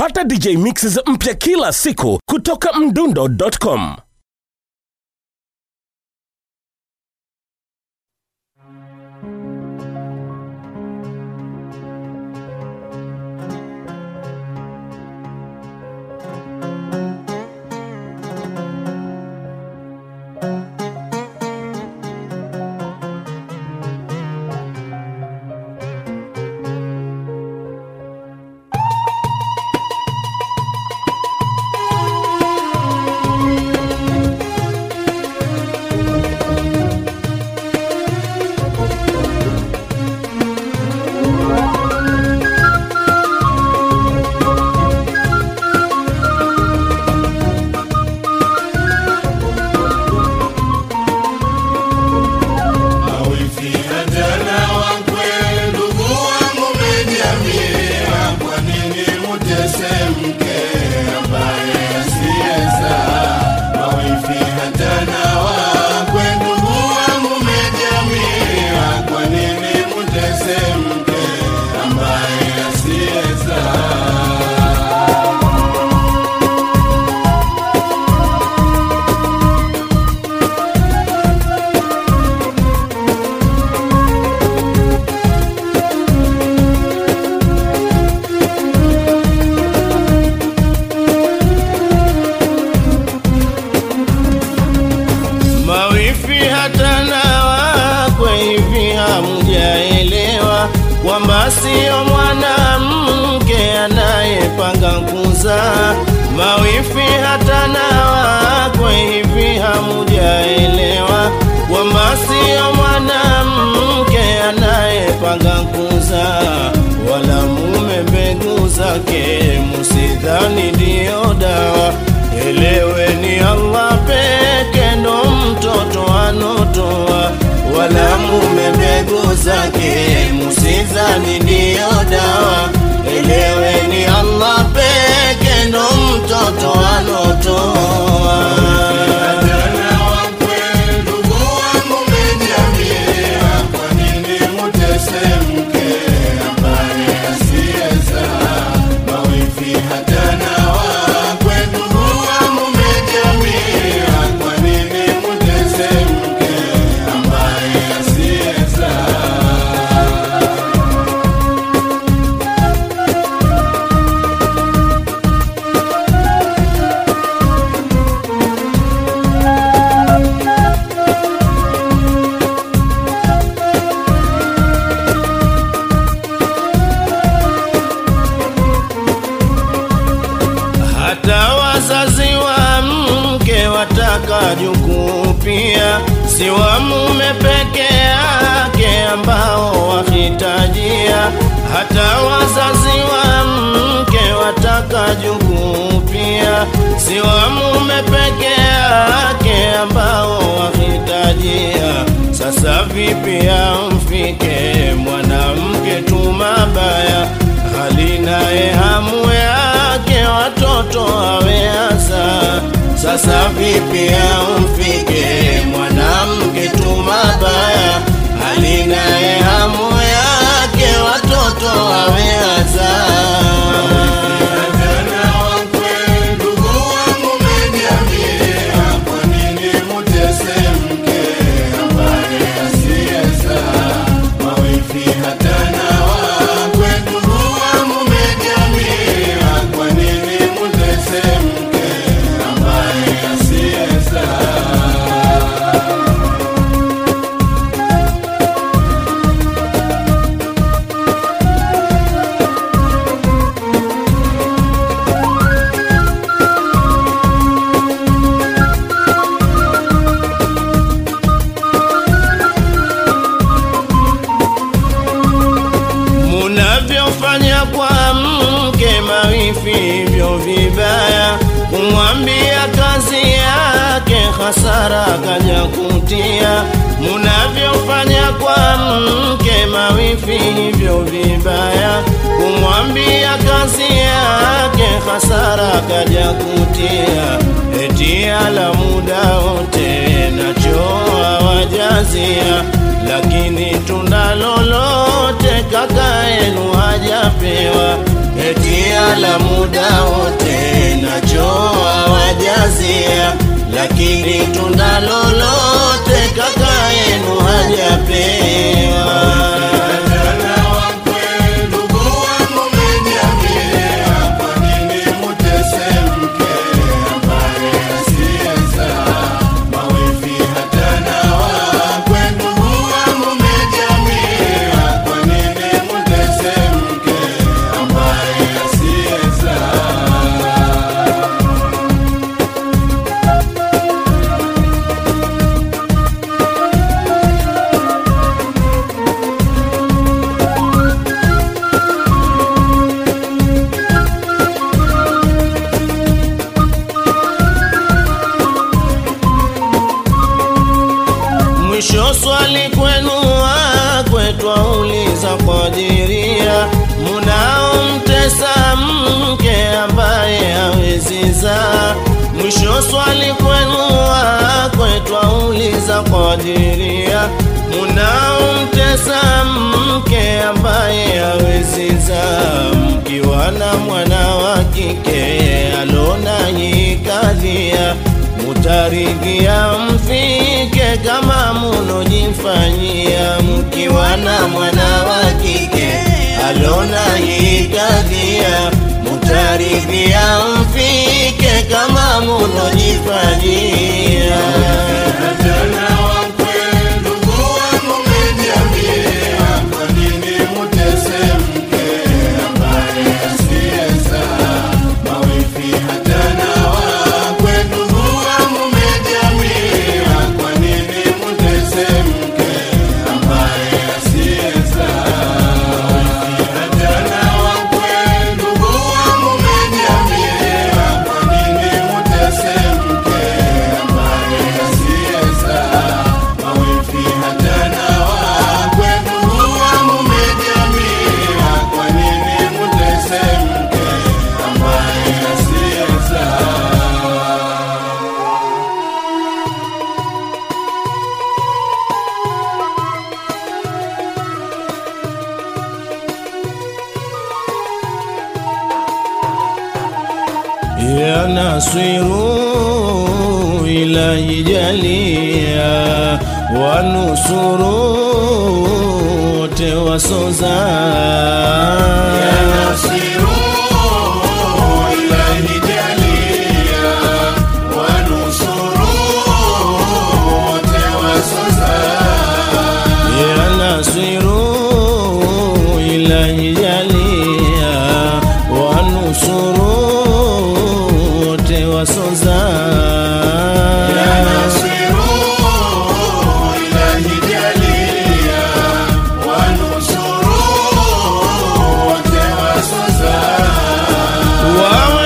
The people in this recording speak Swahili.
pata dj mixes mpya kila siku kutoka mdundo.com mawifi hata na wakwe hivi hamjaelewa kwamba sio mwanamke anayepanga kuzaa mawifi hata na wakwe hivi hamujaelewa kwamba sio mwanamke anayepanga kuzaa wala mume mbegu zake musidhani ndiyo dawa eleweni Allah peke ndo mtoto anotoa wala mume mbegu zake musizani ndiyo dawa eleweni Allah peke ndo mtoto anotoa hata wazazi wa mke wataka jukuu pia, si wa mume peke yake ambao wahitajia. Hata wazazi wa mke wataka jukuu pia, si wa mume peke yake ambao wahitajia. Sasa vipi amfike mwanamke tu mabaya hali naye hamu yake watoto aweasa. Sasa vipi amfike mwanamke tu mabaya hali naye hamu yake watoto aweasa. munavyofanya kwa mke mawifi hivyo vibaya, kumwambia kazi yake hasara kaja kutia. Munavyofanya kwa mke mawifi hivyo vibaya, kumwambia kazi yake hasara kaja kutia. Eti ala muda wote nachoa wajazia, lakini tunda lolote kaka yenu hajapewa wametia la muda wote nachoa wajazia, lakini tunda lolote kaka yenu hajapewa. Mwisho swali kwenu wakwe twauliza kwa diria, munaomtesa mke ambaye hawezi zaa. Mwisho swali kwenu wakwe twauliza kwa diria, munaomtesa mke ambaye hawezi zaa, mkiwa na mwana wa kike alona hikadhia mutaridhia mfike kama munojifanyia, mkiwa na mwana wa kike alona hikadhia, mutaridhia mfike kama munojifanyia. ya nasiru ilahi jalia wanusuru wote wasoza ya nasiru ilahi jalia wanusuru wote wasoza ya nasiru ilahi jalia wanusuru wote wasoza ya nasiru ilahi jalia wanusuru wote wasoza wawe